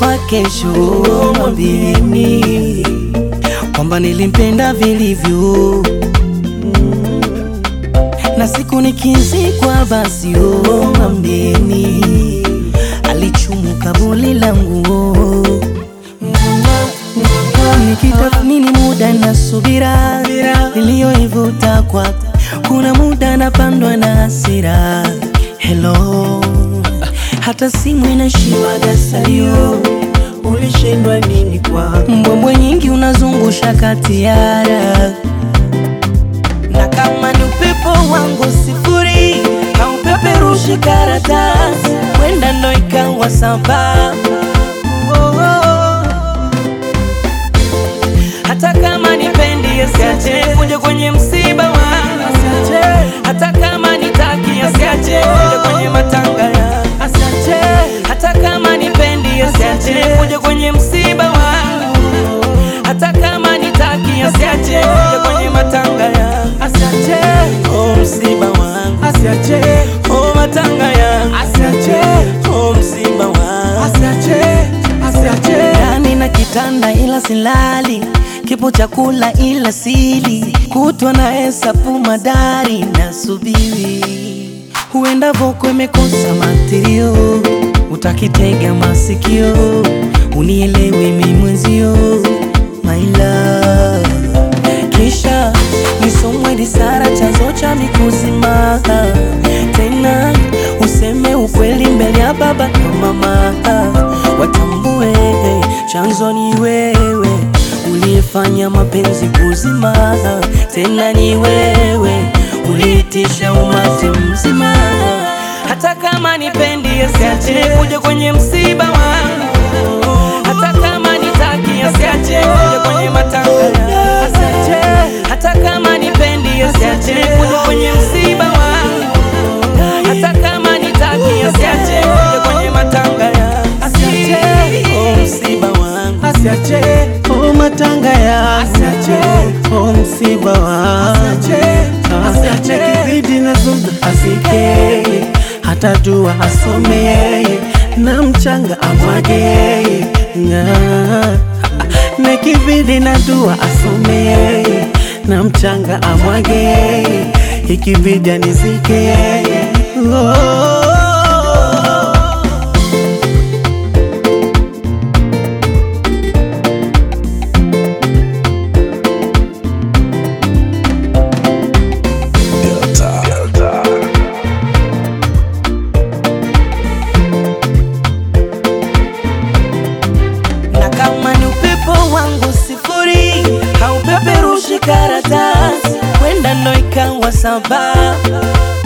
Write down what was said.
kufa kesho, mwambieni kwamba nilimpenda vilivyo, na siku nikizikwa, basi oh, mwambieni alichumu kabuli langu nikitathmini muda na subira niliyoivuta kwa kuna muda napandwa na hasira hello hata simu inashiwaga salio Ulishindwa nini kwa mbwembwe nyingi unazungusha katiara na kama ni upepo wangu sifuri haupeperushi karatasi kwenda ndo ikawa sababu oh, oh, oh. hata kama nipendi asiache kuja kwenye msiba wangu asiache hata kama nitaki asiache kuja kwenye matanga ya asiache hata kama nipendi asiache kuja kwenye msiba wangu hata kama nitaki asiache kuja kwenye matanga ya asiache oh msiba wangu asiache oh matanga ya asiache oh msiba wangu asiache asiache ndani na kitanda ila silali, kipo chakula ila sili, kutwa na hesabu madari na subiri, huenda voko imekosa matirio, utakitega masikio, unielewi mi mwenzio, my love, kisha nisomwe disara chanzo cha mikuzima tena useme ukweli mbele ya baba na mama watambue chanzo ni wewe uliyefanya mapenzi kuzima tena ni wewe uliitisha umati mzima hata kama nipendi asiache kuja kwenye msiba wangu hata kama nitaki asiache kuja kwenye matanga ya asiache hata kama nipendi asiache kuja kwenye msiba wangu hata kama nitaki asiache kuja kwenye matanga ya asiache oh msiba wangu asiache oh matanga ya asiache oh msiba wangu asiache kibidi na zumba asike hata dua asome na mchanga amwage Nga. na kibidi na dua asome na mchanga amwage ikibidi anizike oh. na kama ni upepo wangu sifuri haupeperushi karatasi kwenda ndo ikawa sababu